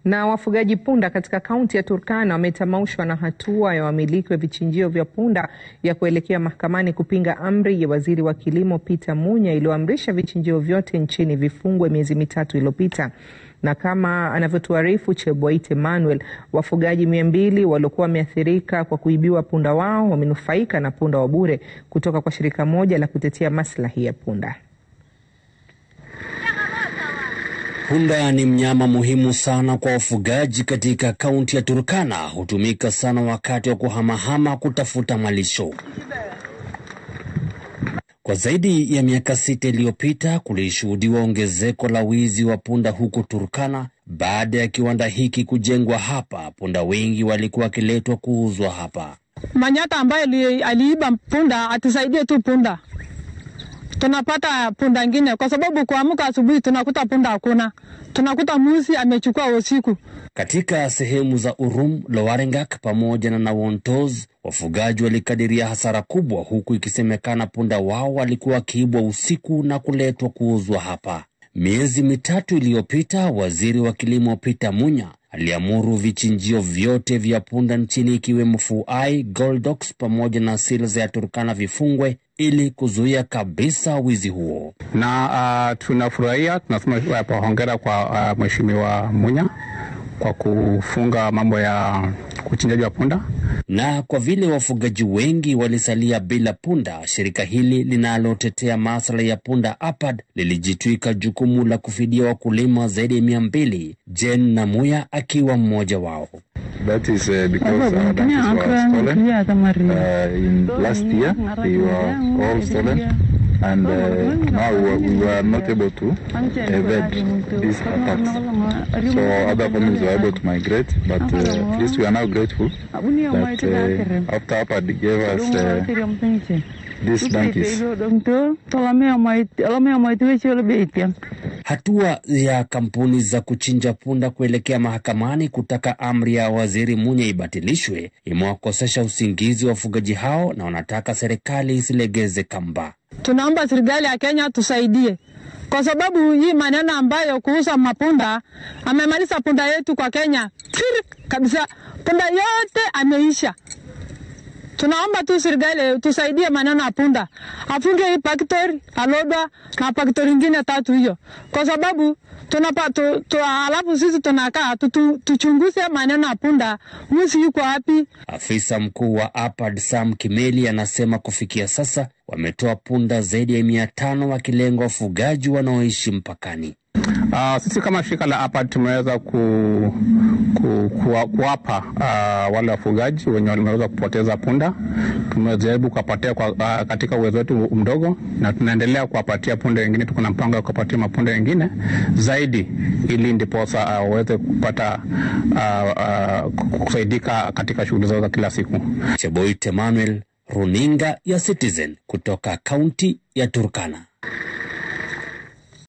Na wafugaji punda katika kaunti ya Turkana wametamaushwa na hatua ya wamiliki wa vichinjio vya punda ya kuelekea mahakamani kupinga amri ya waziri wa kilimo Peter Munya iliyoamrisha vichinjio vyote nchini vifungwe miezi mitatu iliyopita. Na kama anavyotuarifu Cheboit Emmanuel, wafugaji mia mbili waliokuwa wameathirika kwa kuibiwa punda wao wamenufaika na punda wa bure kutoka kwa shirika moja la kutetea maslahi ya punda. Punda ni mnyama muhimu sana kwa wafugaji katika kaunti ya Turkana. Hutumika sana wakati wa kuhamahama kutafuta malisho. Kwa zaidi ya miaka sita iliyopita kulishuhudiwa ongezeko la wizi wa punda huko Turkana. Baada ya kiwanda hiki kujengwa hapa, punda wengi walikuwa wakiletwa kuuzwa hapa. Manyata ambaye aliiba punda atusaidie tu punda tunapata punda ngine, kwa sababu kuamka asubuhi tunakuta punda hakuna, tunakuta musi amechukua usiku. Katika sehemu za Urum, Lowarengak pamoja na Nawontos, wafugaji walikadiria hasara kubwa, huku ikisemekana punda wao walikuwa wakiibwa usiku na kuletwa kuuzwa hapa. Miezi mitatu iliyopita, waziri wa kilimo Peter Munya aliamuru vichinjio vyote vya punda nchini ikiwemo Fuai, Goldox pamoja na Sils ya Turkana vifungwe ili kuzuia kabisa wizi huo. Na uh, tunafurahia tunasema hongera kwa uh, mheshimiwa Munya kwa kufunga mambo ya uchinjaji wa punda. Na kwa vile wafugaji wengi walisalia bila punda, shirika hili linalotetea maslahi ya punda APAD lilijitwika jukumu la kufidia wakulima zaidi ya mia mbili, Jen Namuya akiwa mmoja wao. That is uh, because our donkeys were stolen. Uh, in last year, they were all stolen. And uh, now we were not able to evade these attacks. So other families were able to migrate, but uh, at least we are now grateful that uh, after APAD gave us uh, these donkeys. Hatua ya kampuni za kuchinja punda kuelekea mahakamani kutaka amri ya waziri Munya ibatilishwe imewakosesha usingizi wa wafugaji hao, na wanataka serikali isilegeze kamba. Tunaomba serikali ya Kenya tusaidie, kwa sababu hii maneno ambayo kuuza mapunda amemaliza punda yetu kwa Kenya Piri, kabisa, punda yote ameisha. Tunaomba tu serikali tusaidie maneno ya punda, afunge hii paktori Alodwa na paktori ingine tatu hiyo, kwa sababu tunapa tu, tu, alafu sisi tunakaa tu, tuchunguze maneno ya punda, mwizi yuko wapi? Afisa mkuu wa APAD Sam Kimeli anasema kufikia sasa wametoa punda zaidi ya mia tano wakilenga wafugaji wanaoishi mpakani. Uh, sisi kama shirika la APAD tumeweza ku, ku, ku, kuwapa uh, wale wafugaji wenye wameweza kupoteza punda, tumejaribu kuwapatia kwa, uh, katika uwezo wetu mdogo, na tunaendelea kuwapatia punda wengine. Tuko na mpango wa kuwapatia mapunda wengine zaidi, ili ndiposa waweze uh, kupata uh, uh, kusaidika katika shughuli zao za kila siku. Cheboit Emmanuel, runinga ya Citizen kutoka kaunti ya Turkana.